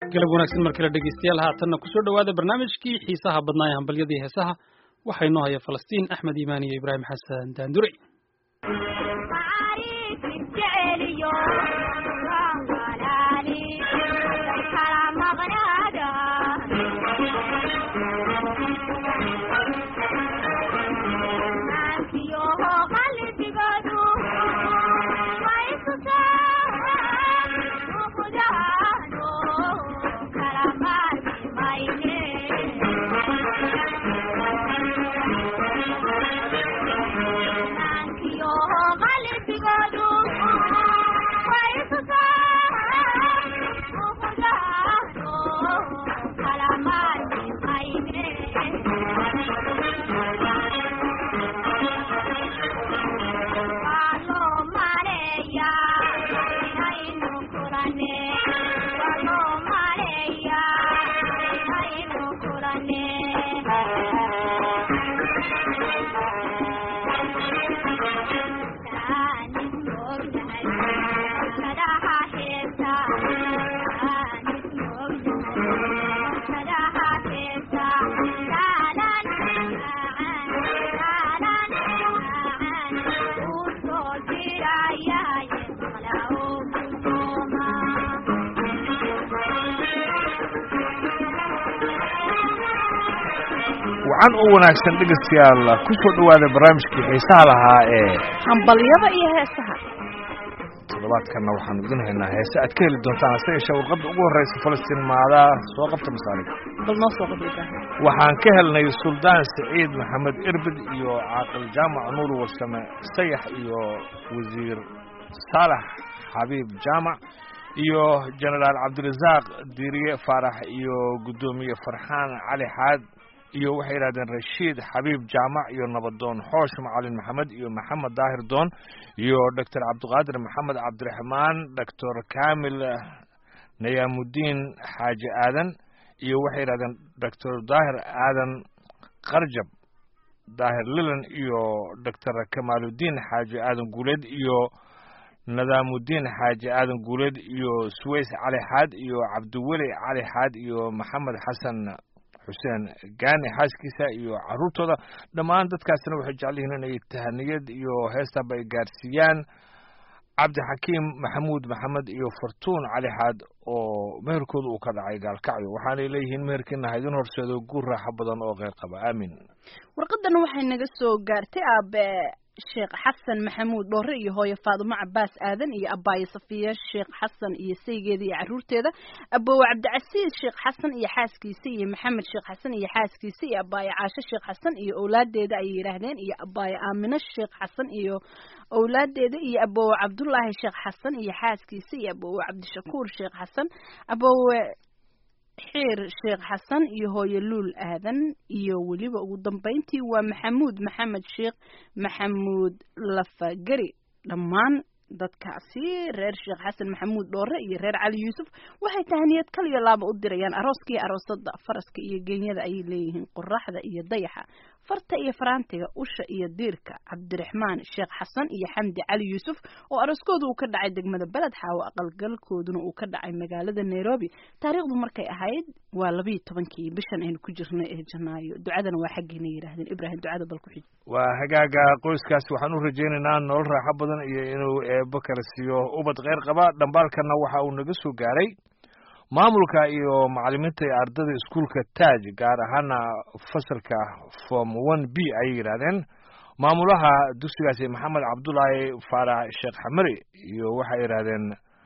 galab wanaagsan mar kale dhegeystayaal haatanna kusoo dhowaada barnaamijkii xiisaha badnaa ee hambalyadii heesaha waxaa inoo haya falastiin axmed iimaan iyo ibraahim xasan daandure wacan u wanaagsan dhegeystayaal ku soo dhowaada barnaamijkii xiisaha lahaa ee hambalyada iyo heesaha toddobaadkanna waxaanu idin haynaa heese aad ka heli doontaan hase yeeshee warqadda ugu horreysa falastiin maadaa soo qabta masaalig bal noo soo qabay ibraahim waxaan ka helnay suldaan siciid maxamed irbid iyo caaqil jaamac nuur warsame sayax iyo wasiir saalax xabiib jaamac iyo jenaraal cabdirasaaq diiriye faarax iyo guddoomiye farxaan cali xaad iyo waxay yidhahdeen rashiid xabiib jaamac iyo nabadoon xoosh macalin maxamed iyo maxamed daahir doon iyo doctor cabdiqaadir maxamed cabdiraxmaan doctor kamil nayaamudiin xaaji aadan iyo waxay yidhahdeen doctor daahir aadan qarjab daahir lilan iyo doctor kamaaludiin xaaji aadan guuleed iyo nadaamudiin xaaji aadan guuleed iyo suways cali xaad iyo cabdiweli cali xaad iyo maxamed xasan xuseen gaani xaaskiisa iyo caruurtooda dhammaan dadkaasina waxay jecel yihiin inay tahaniyad iyo heestaba ay gaarsiiyaan cabdixakiim maxamuud maxamed iyo fartuun cali xaad oo meherkooda uu ka dhacay gaalkacyo waxaanay leeyihiin meherkiina ha idin horseedo guur raaxo badan oo kheyr qaba aamin warqadana waxay naga soo gaartay aabe sheekh xasan maxamuud dhoore iyo hooyo faadumo cabaas aadan iyo abaayo safiya sheekh xasan iyo saygeeda iyo caruurteeda abowe cabdicasiis sheekh xasan iyo xaaskiisa iyo maxamed sheekh xasan iyo xaaskiisa iyo abaayo caasho sheekh xasan iyo owlaadeeda ayay yidhaahdeen iyo abaayo aamino sheekh xasan iyo owlaadeeda iyo abowe cabdullaahi sheekh xasan iyo xaaskiisa iyo abowe cabdishakuur sheekh xasan abowe xiir sheekh xasan iyo hooyo luul aadan iyo weliba ugu dambeyntii waa maxamuud maxamed sheekh maxamuud lafageri dhammaan dadkaasi reer sheekh xasan maxamuud dhoore iyo reer cali yuusuf waxay tahaniyad kaliyo laaba u dirayaan arooskaiyo aroosada faraska iyo geenyada ayay leeyihiin qoraxda iyo dayaxa farta iyo faraantiga usha iyo diirka cabdiraxmaan sheekh xasan iyo xamdi cali yuusuf oo arooskooda uu ka dhacay degmada beled xaawo aqalgalkooduna uu ka dhacay magaalada nairobi taariikhdu markay ahayd waa labayo tobankii bishan aynu ku jirnay ee janaayo ducadana waa xaggeena yidhaahdeen ibraahim ducada bal ku xij waa hagaaga qoyskaas waxaan u rajaynaynaa nolol raaxo badan iyo inuu eebo kala siiyo ubad kheyr qaba dhambaalkana waxa uu naga soo gaaray maamulka iyo macalimiinta iyo ardada iskuolka taaj gaar ahaana fasalka form one b ayay yidhaahdeen maamulaha dugsigaasi maxamed cabdulaahi faarax sheekh xamari iyo waxay yidhaahdeen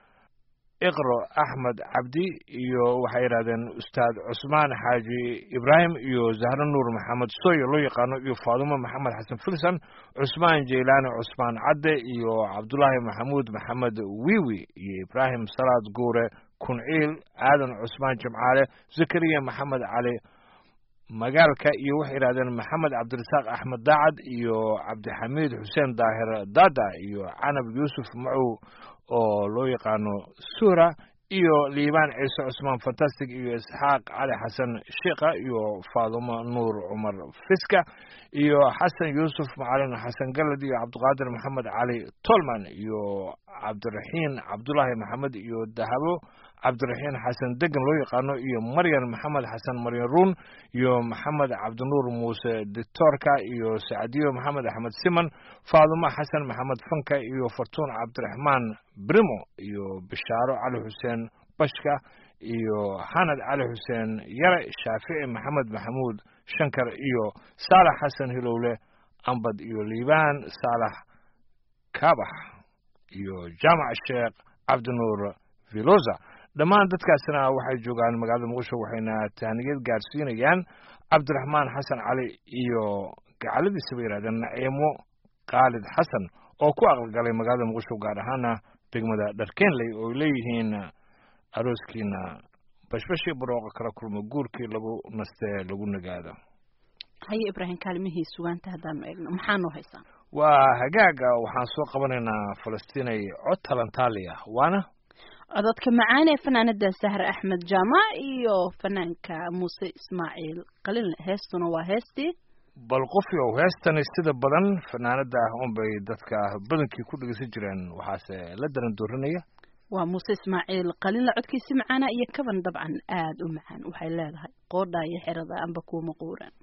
iqro axmed cabdi iyo waxay yidhahdeen ustaad cusmaan xaaji ibraahim iyo zahro nuur maxamed soyo loo yaqaano iyo faadumo maxamed xasan filsan cusmaan jeylaani cusmaan cadde iyo cabdulaahi maxamuud maxamed wiwi iyo ibraahim salaad guure kunciil aadan cusmaan jimcaale zakariya maxamed cali magaalka iyo waxay yidhahdeen maxamed cabdirasaaq axmed daacad iyo cabdixamiid xuseen daahir dada iyo canab yuusuf macow oo loo yaqaano suura iyo liibaan ciise cusmaan fantastic iyo isxaaq cali xasan sheikha iyo faadumo nuur cumar fiska iyo xasan yuusuf macalin xasan galad iyo cabdiqaadir maxamed cali tolman iyo cabdiraxiin cabdulaahi maxamed iyo dahabo cabdiraxiin xasan degan loo yaqaano iyo maryan maxamed xasan maryan ruun iyo maxamed cabdinuur muuse dictoorka iyo sacdiyo maxamed axmed siman faadumo xasan maxamed fanka iyo fartuun cabdiraxmaan brimo iyo bishaaro cali xuseen bashka iyo xanad cali xuseen yare shaafici maxamed maxamuud shankar iyo saalax xasan hilowle ambad iyo liibaan saalax kabax iyo jaamac sheekh cabdinuur viloza dhammaan dadkaasina waxay joogaan magaalada muqdisho waxayna tahniyad gaarsiinayaan cabdiraxmaan xasan cali iyo gacaladiisa bay yidhahdeen naciimo khaalid xasan oo ku aqalgalay magaalada muqdisho gaar ahaana degmada dharkenley oo ay leeyihiin arooskiina bashbashii barooqa kala kulmo guurkii lagu nastee lagu nagaado haye ibraahim kaalimihii sugaanta haddaanu eegno maxaa noo haysaa waa hagaaga waxaan soo qabanaynaa falastiinay cod talantaaliya waana cododka macaan ee fanaanada sahre axmed jaamac iyo fanaanka muuse ismaaciil qalinle heestuna waa heestii bal qofyow heestani sida badan fanaanada unbay dadka badankii ku dhegeysan jireen waxaase la daran doorinaya waa muuse ismaaciil qalinle codkiisi macaana iyo kaban dabcan aada u macaan waxay leedahay qoodha iyo xerada amba kuuma quuran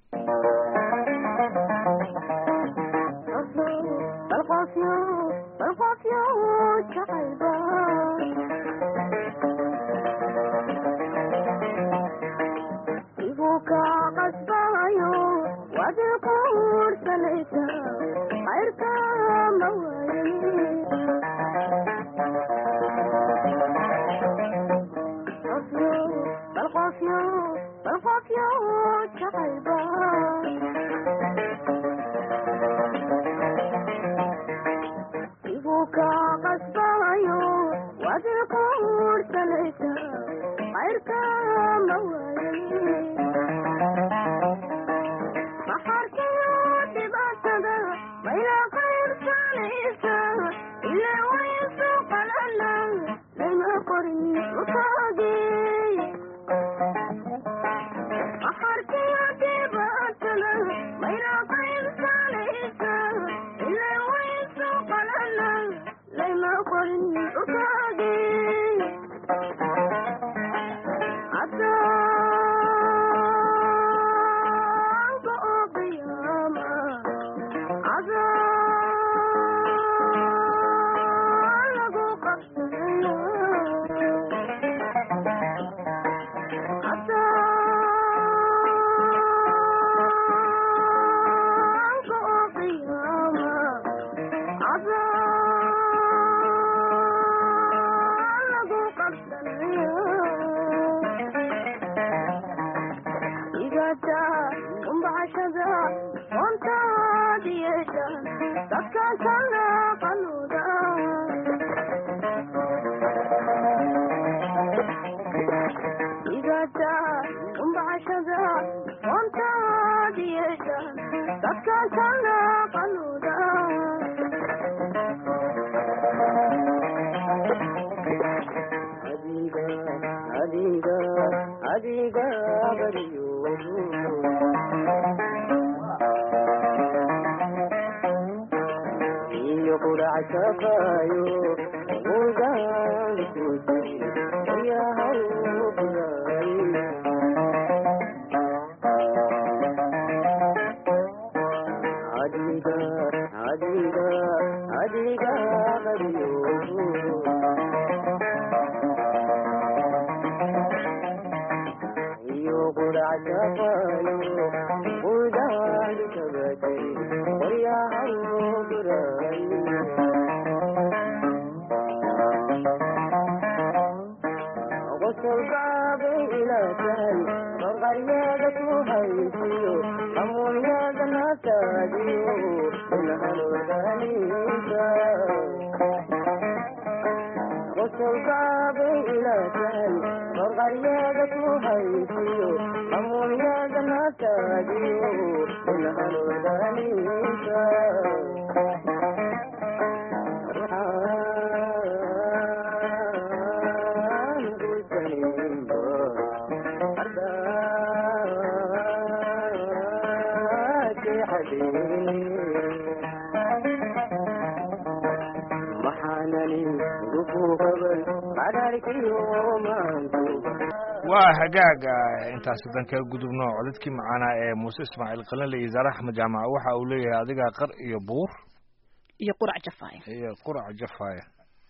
maxaanani gufuuqaban qadhaarka waa hagaaga intaas hadan kaga gudubno codadkii macaanaa ee muuse ismaaciil qalinle iyo zaare axmed jaamac waxa uu leeyahay adigaa qar iyo buur iyo qurac jafaaya iyo qurac jafaaya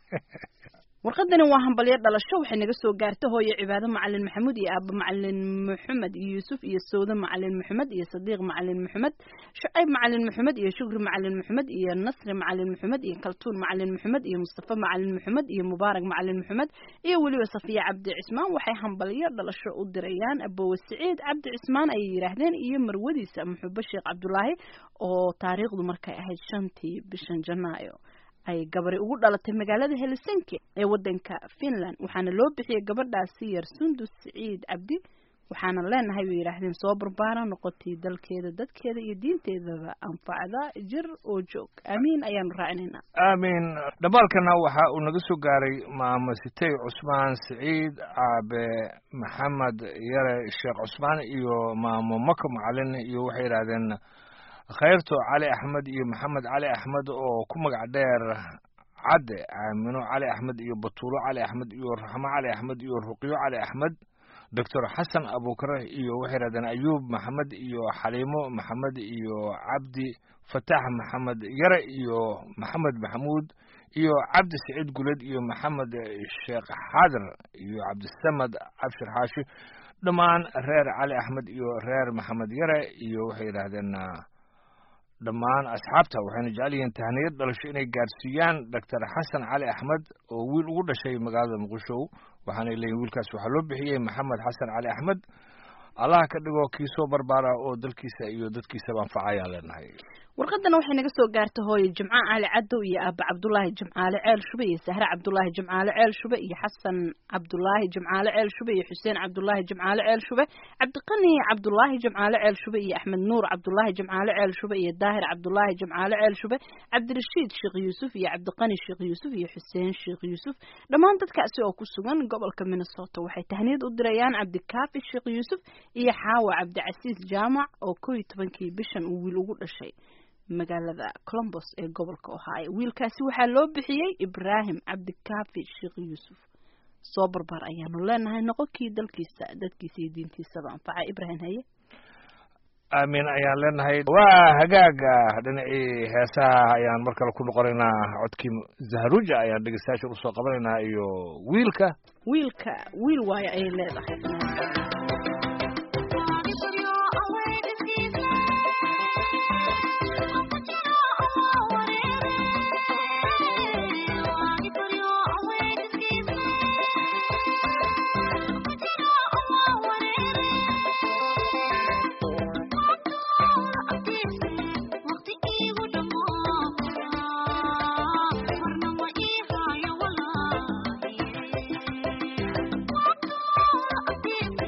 warqadani waa hambalyo dhalasho waxay naga soo gaartay hooyo cibaado macalin maxamuud iyo aaba macalin maxamed iyo yuusuf iyo sawde macalin maxamed iyo sadiiq macalin maxamed shucayb macalin maxamed iyo shukri macalin maxamed iyo nasri macalin maxamed iyo kaltuun macalin maxamed iyo mustafa macalin maxamed iyo mubaarak macalin maxamed iyo weliba safiya cabdi cismaan waxay hambalyo dhalasho u dirayaan abowe siciid cabdi cismaan ayay yidhaahdeen iyo marwadiisa muxube sheekh cabdulaahi oo taariikhdu markay ahayd shantii bishan janaayo ay gabari ugu dhalatay magaalada helsinki ee wadanka finland waxaana loo bixiyey gabadhaasi yar sundus siciid cabdi waxaana leenahay bay yidhaahdeen soo barbaara noqotay dalkeeda dadkeeda iyo diinteedaba anfacda jir oo joog aamiin ayaanu raacinaynaa aamin dhambaalkana waxa uu naga soo gaaray maamo sitey cusmaan siciid aabe maxamed yare sheekh cusmaan iyo maamo mako macalin iyo waxay yidhaahdeen khayrto cali axmed iyo maxamed cali axmed oo ku magac dheer cadde aamino cali axmed iyo batuulo cali axmed iyo raxmo cali axmed iyo ruqyo cali axmed doctor xasan abukare iyo waxay yidhahdeen ayuub maxamed iyo xaliimo maxamed iyo cabdi fatax maxamed yare iyo maxamed maxamuud iyo cabdi saciid guled iyo maxamed sheekh xaadir iyo cabdisamad cabshir xaashi dhammaan reer cali axmed iyo reer maxamed yare iyo waxay yidhaahdeen dhammaan asxaabta waxayna jecel yihiin tahniyad dhalasho inay gaarsiiyaan doctor xasan cali axmed oo wiil ugu dhashay magaalada muqdisho waxaanay leeyihin wiilkaas waxaa loo bixiyey maxamed xasan cali axmed allah ka dhigo kii soo barbaara oo dalkiisa iyo dadkiisaba anfacayaan leenahay warqadana waxay naga soo gaartay hooyo jimco cali cadow iyo aaba cabdulaahi jimcaale ceel shube iyo sahre cabdulaahi jimcaale ceel shube iyo xasan cabdulaahi jimcaale ceel shube iyo xuseen cabdulaahi jimcaale ceel shube cabdiqani cabdulaahi jimcaale ceel shube iyo axmed nuur cabdulaahi jimcaale ceel shube iyo daahir cabdulaahi jimcaale ceel shube cabdirashiid sheekh yuusuf iyo cabdiqani sheekh yuusuf iyo xuseen sheekh yuusuf dhammaan dadkaasi oo ku sugan gobolka minnesota waxay tahniyad u dirayaan cabdikaafi sheekh yuusuf iyo xaawa cabdicasiis jaamac oo kow iyo tobankii bishan uu wiil ugu dhashay magaalada colombos ee gobolka ohio wiilkaasi waxaa loo bixiyey ibraahim cabdikaafi sheekh yuusuf soo barbaar ayaanu leenahay noqonkii dalkiisa dadkiisa iyo diintiisaba anfaca ibraahim haye aamin ayaan leenahay waa hagaaga dhinacii heesaha ayaan mar kale ku noqonaynaa codkii zahruja ayaan dhegeystayaasha usoo qabanaynaa iyo wiilka wiilka wiil waayo ayay leedahay Thank you.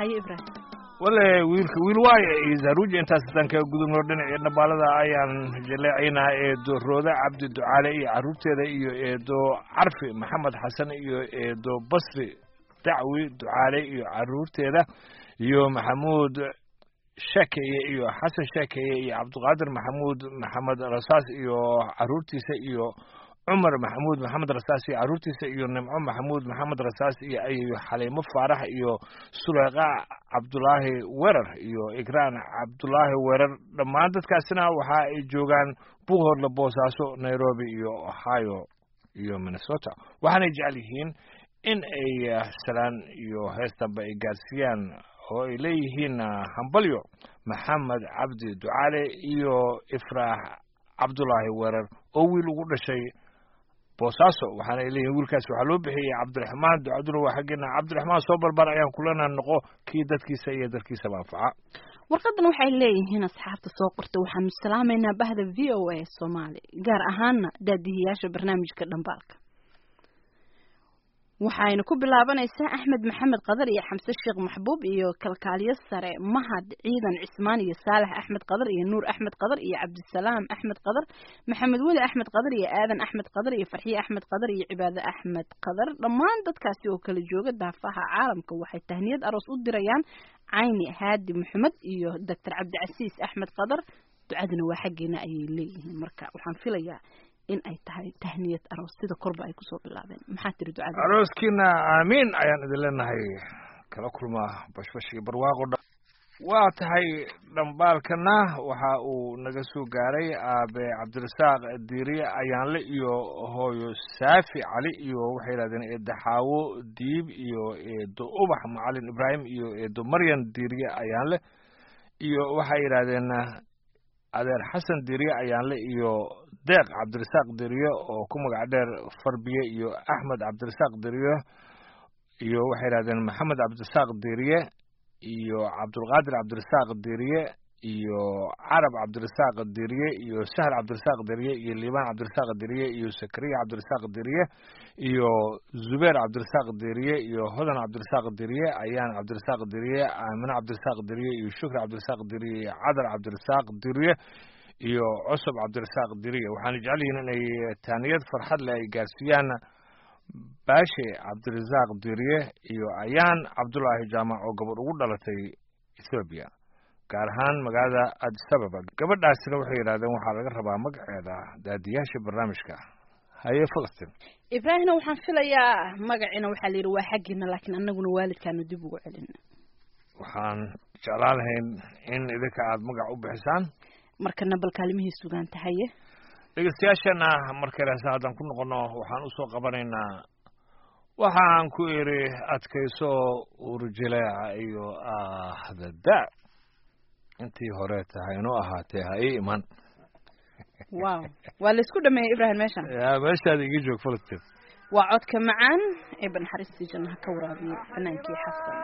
haye ibraahim wale wiilka wiil waaye iyo zahruuja intaas haddaan kaga gudubno dhinacii dhambaalada ayaan jaleecaynaa eedo rooda cabdi ducaale iyo carruurteeda iyo eedo carfi maxamed xasan iyo eedo basri dacwi ducaale iyo carruurteeda iyo maxamuud sheekeye iyo xasan sheekeye iyo cabdiqaadir maxamuud maxamed rasaas iyo carruurtiisa iyo cumar maxamuud maxamed rasaas iyo carruurtiisa iyo nimco maxamuud maxamed rasaas iyo iyo xaliimo faarax iyo suleyqa cabdulaahi werar iyo igraan cabdulaahi werar dhammaan dadkaasina waxa ay joogaan buuhoodla boosaaso nairobi iyo ohio iyo minnesota waxaanay jecel yihiin in ay salaan iyo heestanba ay gaarsiiyaan oo ay leeyihiin hambalyo maxamed cabdi ducaale iyo ifraax cabdulaahi werar oo wiil ugu dhashay boosaaso waxaana ay leeyihin wiilkaas waxaa loo bixiyey cabdiraxmaan ducaduna waa xaggeena cabdiraxmaan soo barbar ayaan kulana noqo kii dadkiisa iyo dalkiisaba anfaca warqadan waxay leeyihiin asxaabta soo qorta waxaanu salaamaynaa bahda v o a soomaali gaar ahaana daadihiyaasha barnaamijka dhambaalka waxayna ku bilaabanaysaa axmed maxamed qadar iyo xamse sheekh maxbuub iyo kalkaaliyo sare mahad ciidan cismaan iyo saalax axmed qadar iyo nuur axmed qadar iyo cabdisalaam axmed qadar maxamed weli axmed qadar iyo aadan axmed qadar iyo farxiye axmed qadar iyo cibaade axmed qadar dhammaan dadkaasi oo kala jooga daafaha caalamka waxay tahniyad aroos u dirayaan cayni haadi maxamed iyo doctor cabdicasiis axmed qadar ducaduna waa xaggeena ayay leeyihiin marka waxaan filayaa in ay tahay tahniyad aroos sida korba ay kusoo bilaabeen maxaa tiri ducada arooskiina aamiin ayaan idin leenahay kala kulmaa bashbash iyo barwaaqo dha waa tahay dhambaalkana waxa uu naga soo gaaray aabe cabdirasaaq diiriye ayaanle iyo hooyo saafi cali iyo waxay yidhahdeen eedo xaawo diib iyo eedo ubax macalin ibraahim iyo eedo maryan diiriye ayaanle iyo waxay yidhahdeen adeer xasan diriye ayaanle iyo deeq cabdirasaaq diriye oo ku magac dheer farbiye iyo axmed cabdirasaaq diriye iyo waxay yidhahdeen maxamed cabdirasaaq diriye iyo cabdulqaadir cabdirasaaq diriye iyo carab cabdirasaaq diriye iyo sahl cabdirasaaq diriye iyo liibaan cabdirasaaq diriye iyo sakariya cabdirasaaq diriye iyo zubeer cabdirasaaq diriye iyo hodan cabdirasaaq diriye ayaan cabdirasaaq diriye aamine cabdirasaaq diriye iyo shukri cabdirasaaq diriye iyo cadar cabdirasaaq diriye iyo cusub cabdirasaaq diriye waxaana jecel yihiin inay taaniyad farxad leh ay gaarsiiyaan baashe cabdirasaaq diriye iyo ayaan cabdulaahi jaamac oo gabadh ugu dhalatay ethoobiya gaar ahaan magaalada addis ababa gabadhaasina waxay yidhahdeen waxaa laga rabaa magaceeda daadiyaasha barnaamijka haye falastin ibraahimna waxaan filayaa magaciina waxaa la yidhi waa xaggiina laakiin annaguna waalidkaanu dib ugu celin waxaan jeclaan lahayn in idinka aada magac u bixisaan markana bal kaalimihii sugaanta haye dhegeystayaashana markaleese haddaan ku noqono waxaan usoo qabanaynaa waxaan ku idhi adkayso urjileeca iyo ahdada intii hore tahay inoo ahaatee ha ii iman wow waa laysku dhameeyey ibrahim meeshan ya meeshaada iga joog falastin waa codka macaan ee banxariistii jannaha ka waraabiye banaankii xasan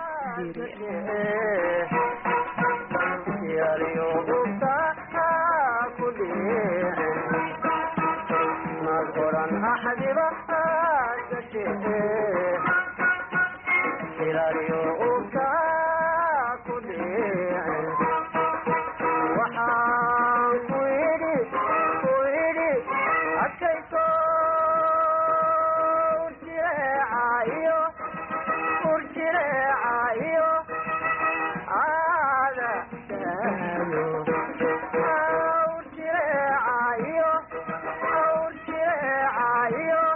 Ayo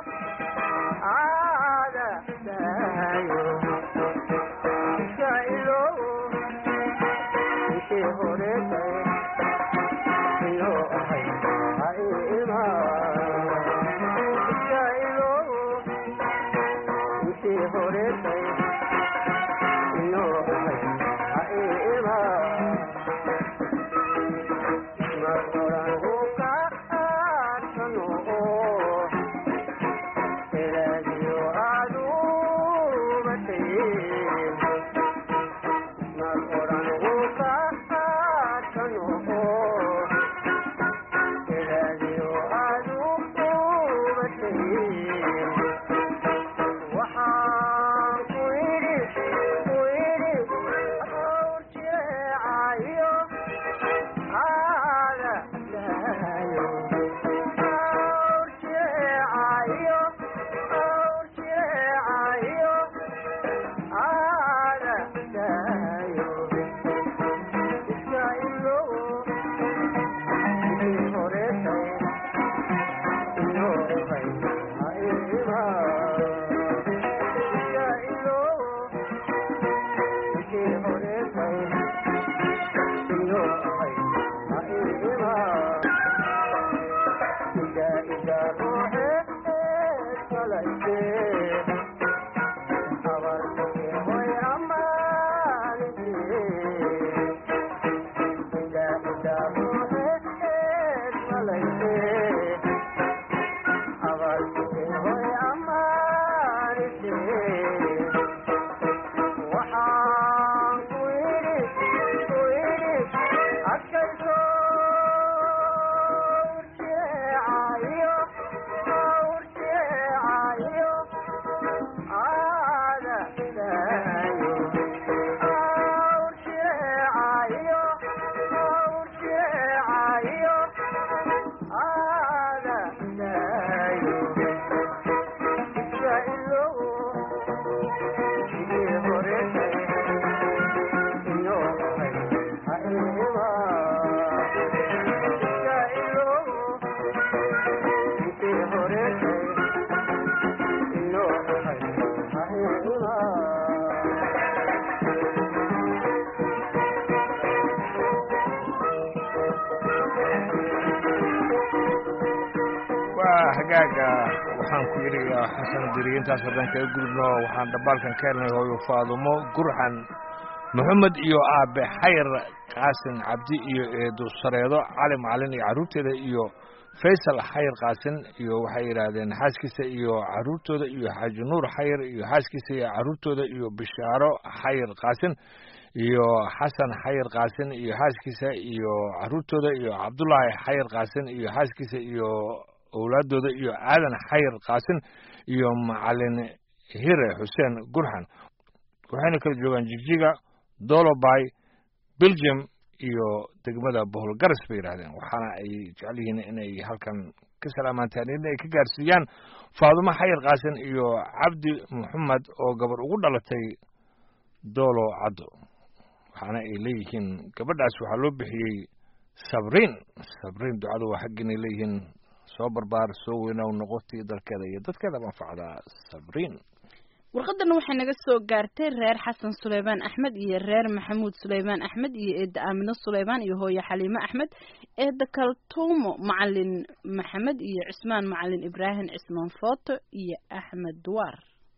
hagaaga waxaan ku yidhi xasan diriye intaas haddaan kaga gudubno waxaan dhambaalkan ka helnay hooyo faadumo gurxan maxamed iyo aabe xayr qaasin cabdi iyo eedu sareedo cali macalin iyo carruurteeda iyo faysal xayr qaasin iyo waxay yidhaahdeen xaaskiisa iyo carruurtooda iyo xaaji nuur xayr iyo xaaskiisa iyo carruurtooda iyo bishaaro xayr qaasin iyo xasan xayr qaasin iyo xaaskiisa iyo carruurtooda iyo cabdullaahi xayr qaasin iyo xaaskiisa iyo owlaadooda iyo aadan xayr qaasin iyo macalin hire xuseen gurxan waxayna kala joogaan jigjiga dolobay belgium iyo degmada boholgaras bay yidhahdeen waxaana ay jecel yihiin inay halkan ka salaamantaan in ay ka gaarsiiyaan faadumo xayr qaasin iyo cabdi maxamed oo gabar ugu dhalatay doolo caddo waxaana ay leeyihiin gabadhaas waxaa loo bixiyey sabriin sabriin ducadu waa xaggiinay leeyihiin soo barbaar soo weynaw noqotii dalkeeda iyo dadkeeda manfacdaa sabriin warqadana waxay naga soo gaartay reer xasan suleymaan axmed iyo reer maxamuud suleymaan axmed iyo eedda aamino suleymaan iyo hooye xaliime axmed eedda kaltuumo macalin maxamed iyo cismaan macalin ibraahim cismaan footo iyo axmed duwaar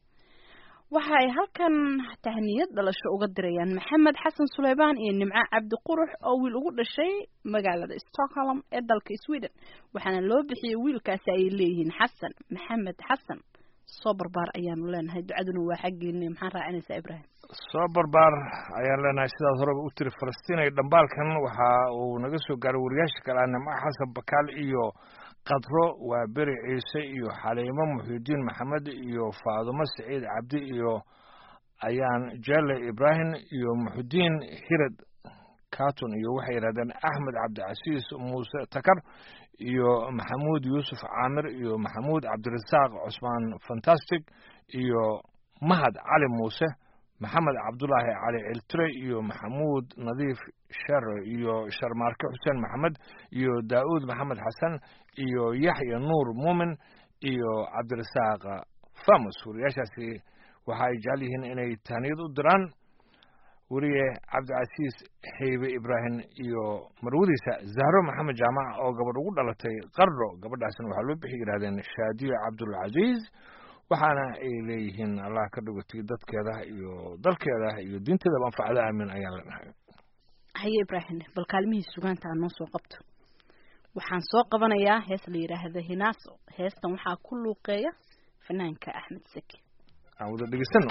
waxa ay halkan tahniyad dhalasho uga dirayaan maxamed xasan suleymaan iyo nimco cabdi qurux oo wiil ugu dhashay magaalada stockholm ee dalka sweden waxaana loo bixiyey wiilkaasi ay leeyihiin xasan maxamed xasan soo barbaar ayaanu leenahay ducaduna waa xaggeena maxaan raacinaysaa ibraahim soo barbaar ayaan leenahay sidaas horeba u tiri falastiin ay dhambaalkan waxa uu naga soo gaaray wariyaasha kale ah nimco xasan bakaal iyo qadro waa beri ciise iyo xaliimo muxiudiin maxamed iyo faadumo saciid cabdi iyo ayaan jelle ibraahim iyo muxudiin hirad katun iyo waxay yidhahdeen axmed cabdicasiis muuse takar iyo maxamuud yuusuf caamir iyo maxamuud cabdirasaaq cusmaan fantastic iyo mahad cali muuse maxamed cabdulaahi cali ciltire iyo maxamuud nadiif shere iyo sharmaarke xuseen maxamed iyo daa'uud maxamed xasan iyo yaxya nuur muumin iyo cabdirasaaq famus wariyaashaasi waxa ay jecel yihiin inay tahniyad u diraan weriye cabdicasiis xeybe ibraahim iyo marwadiisa zahro maxamed jaamac oo gabadh ugu dhalatay qardho gabadhaasna waxaa loo bixi yidhahdeen shaadiyo cabdulcasiis waxaana ay leeyihiin allah ka dhigotay dadkeeda iyo dalkeeda iyo diinteedaba anfacda aamin ayaan leenahay haye ibraahim bal kaalmihii sugaanta aan noo soo qabto waxaan soo qabanayaa hees la yidhaahda hinaaso heestan waxaa ku luuqeeya fanaanka axmed seki aan wada dhegeysano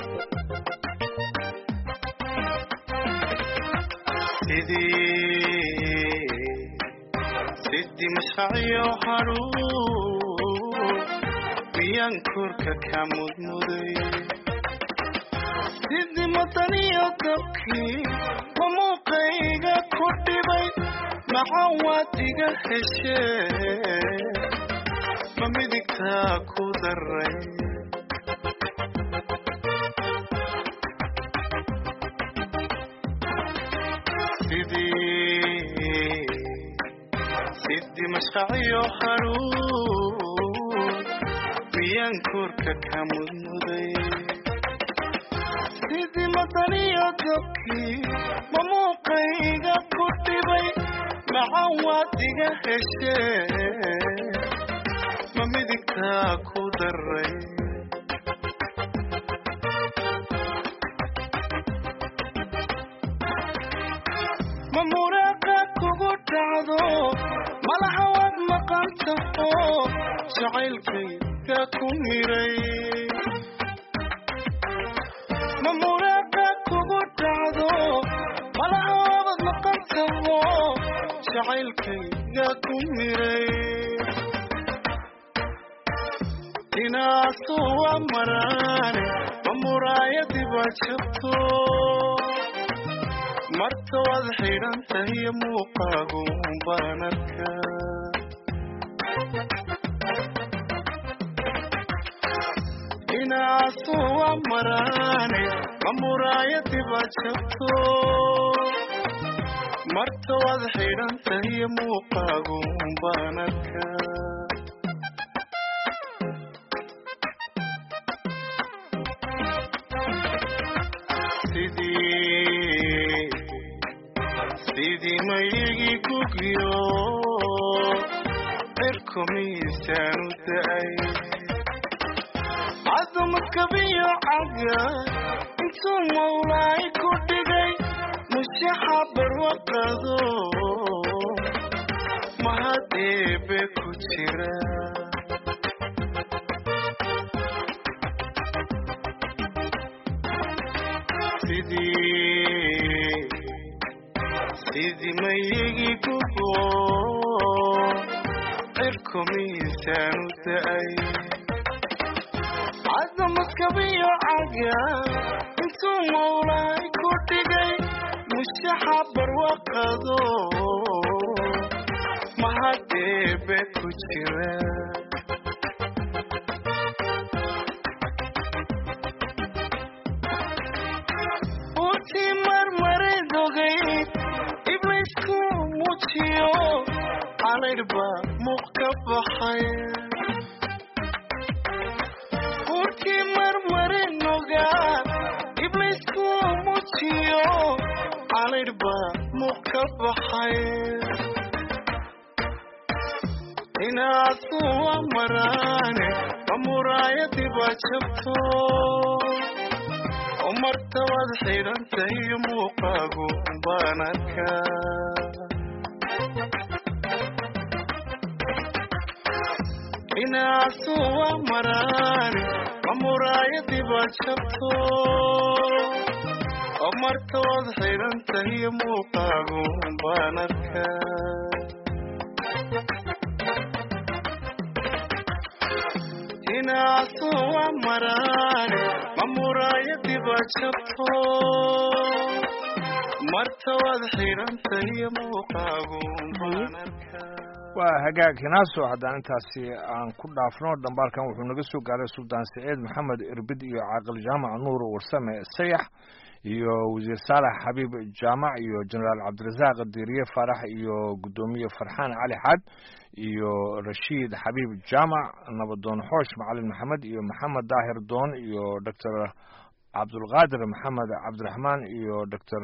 sidii mashacyo haruur miyaan korka ka mudmuday sidii madaniyo dabkii ma muuqayga ku dhibay maxaa waad iga heshee ma midigtaa ku daray sidii mashqacyo haruur miyaan korka ka mudmuday sidii madaniyo dabkii ma muuqayga ku dhibay maxaa waad iga heshee ma midigtaa ku daray ma muraaqa kugu dhacdo malaha waad maqan taho jacaylkayga ku miray ma muraaqa kugu dhacdo malaha waad maqan taho jacaylkayga ku miray inaasu waa maraane ma muraayadii baa jabto marta waad xidhan tahiyo muuqaagu baan arkaa inaasu waa maraane ma muraayadii baa jabto marta waad xidhan tahiyo muuqaagu baan arkaa sidii sidii mayigi gugyo cirku cirku miisaanu da'ay cadamadkabiyo caga intuu mawlaay ku dhigay mushaxa barwaqado mahad eebe ku jira sidii sidii mayigi gubo cirku miisaanu da'ay cadamadkabiyo caga intuu mawlaay ku dhigay mushaxa barwaqado mahad eebe ku jira utii marmaray dogay ibliisku muujiyo calaydhba muuq ka baxay urkii marmari nogaa ibliisku muujiyo calaydhba muuq ka baxay inaasuwa maraane ma muraayadii baa jabto oo martabad xidhantahay muuqaagu baan arkaa inaasuwa maraane ma muraayadii baa jabto oo martabad xidhantahay muuqaagu baan arkaa inaasuwa maraane ma muraayadii baa jabto martabad xidhantahay muuqaagu baan arkaa waa hagaag hinaaso haddaan intaasi aan ku dhaafno dhambaalkan wuxuu naga soo gaaray suldaan saciid maxamed irbid iyo caaqil jaamac nuur warsame sayax iyo wasiir saalax xabiib jaamac iyo jenaraal cabdirasaaq diiriye faarax iyo guddoomiye farxaan cali xaad iyo rashiid xabiib jaamac nabadoon xoosh macalin maxamed iyo maxamed daahir doon iyo doctor cabdulqaadir maxamed cabdiraxmaan iyo doctor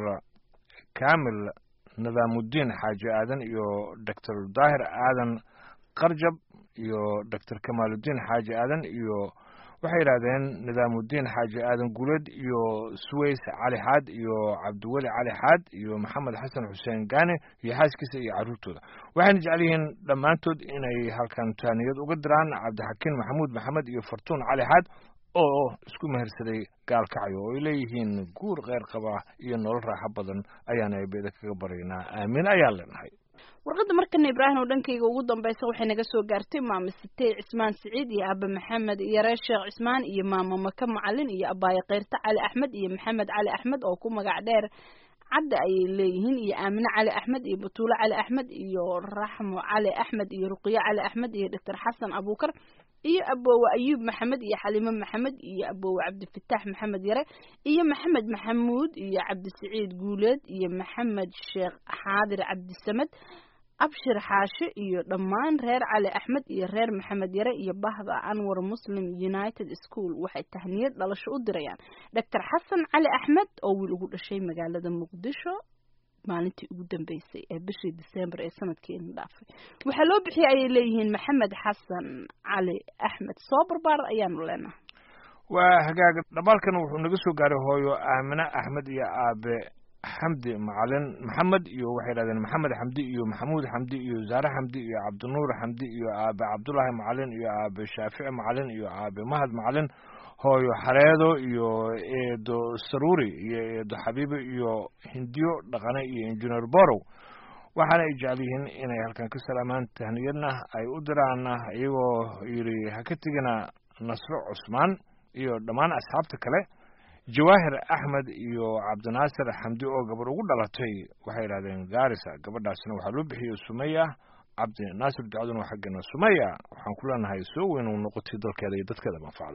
kamil nadaamudiin xaaji aadan iyo doctor daahir aadan qarjab iyo doctor kamaaludiin xaaji aadan iyo waxay yidhahdeen nidaamudiin xaaji aadan guuleed iyo suways cali xaad iyo cabdiweli cali xaad iyo maxamed xasan xuseen gaane iyo xaaskiisa iyo carruurtooda waxayna jecel yihiin dhammaantood inay halkan taaniyad uga diraan cabdixakiin maxamuud maxamed iyo fartuun cali xaad oo isku mehersaday gaalkacyo oo ay leeyihiin guur kheyr qaba iyo nolol raaxo badan ayaana eebeda kaga baryaynaa aamin ayaan leenahay warqadda markana ibraahim oo dhankayga ugu dambaysa waxay naga soo gaartay maama sitey cismaan siciid iyo aaba maxamed yaree sheekh cismaan iyo maama maka macalin iyo abaaye keyrta cali axmed iyo maxamed cali axmed oo ku magac dheer cadda ayay leeyihiin iyo aamine cali axmed iyo batuulo cali axmed iyo raxmo cali axmed iyo ruqiyo cali axmed iyo doctor xasan abuukar iyo aboowe ayuub maxamed iyo xaliimo maxamed iyo aboowe cabdifitaax maxamed yare iyo maxamed maxamuud iyo cabdisiciid guuleed iyo maxamed sheekh xaadir cabdisamed abshir xaashe iyo dhammaan reer cali axmed iyo reer maxamed yare iyo bahda anwar muslim united school waxay tahniyad dhalasho u dirayaan doctor xasan cali axmed oo wiil ugu dhashay magaalada muqdisho maalintii ugu dambeysay ee bishii december ee sanadkiina dhaafay waxaa loo bixiyay ayay leeyihiin maxamed xasan cali axmed soo barbaar ayaanu leenahay waa hagaag dhamaalkan wuxuu naga soo gaaray hooyo aamine axmed iyo aabe xamdi macalin maxamed iyo waxay yidhahdeen maxamed xamdi iyo maxamuud xamdi iyo zaare xamdi iyo cabdinuur xamdi iyo aabe cabdullaahi macalin iyo aabe shaafici macalin iyo aabe mahad macalin hooyo xareedo iyo eedo saruuri iyo eedo xabiibo iyo hindiyo dhaqane iyo injineer borow waxaana ay jecel yihiin inay halkan ka salaamaan tahniyadna ay u diraana iyagoo yidhi ha ka tegina nasro cusmaan iyo dhammaan asxaabta kale jawaahir axmed iyo cabdinaasir xamdi oo gabar ugu dhalatay waxay yidhahdeen gaarisa gabadhaasna waxaa loo bixiyey sumaya cabdi naasir ducaduna waa xaggeena sumaya waxaan ku leenahay soo weyn uu noqotay dalkeeda iyo dadkeeda manfacda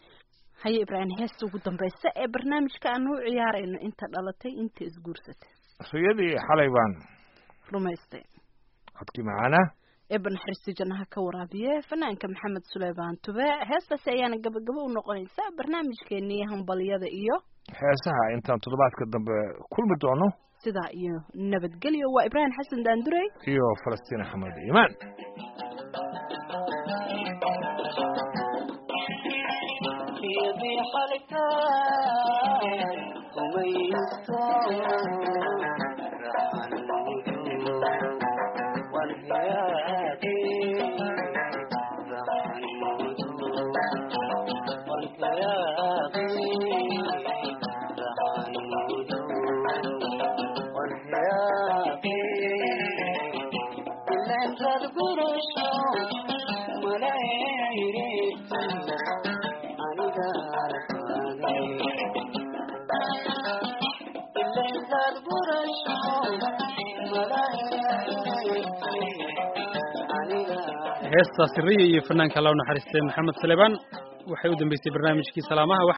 haye ibraahim heesta ugu dambaysa ee barnaamijka aanu u ciyaarayno inta dhalatay inta isguursatay riyadii xalay baan rumaystay codkii macaana eeba naxariisti jannaha ka waraabiye fanaanka maxamed suleymaan tube heestaasi ayaana gabagabo u noqonaysaa barnaamijkeenii hambalyada iyo heesaha intaan toddobaadka dambe kulmi doono sidaa iyo nabadgelyo waa ibraahim xasan daandurey iyo falastiin axmed iimaan halka umaysto raxanuudu walhayaaqi raxanuudu walhayaaqi raxanuudu walhayaaqi ilan rad gurasho malayriti aniga alfaagay ilan rad gurasho malayriti aniga heestaasi riya iyo fanaanka loo naxariistay maxamed saleebaan waxay u dambeysay barnaamijkii salaamaha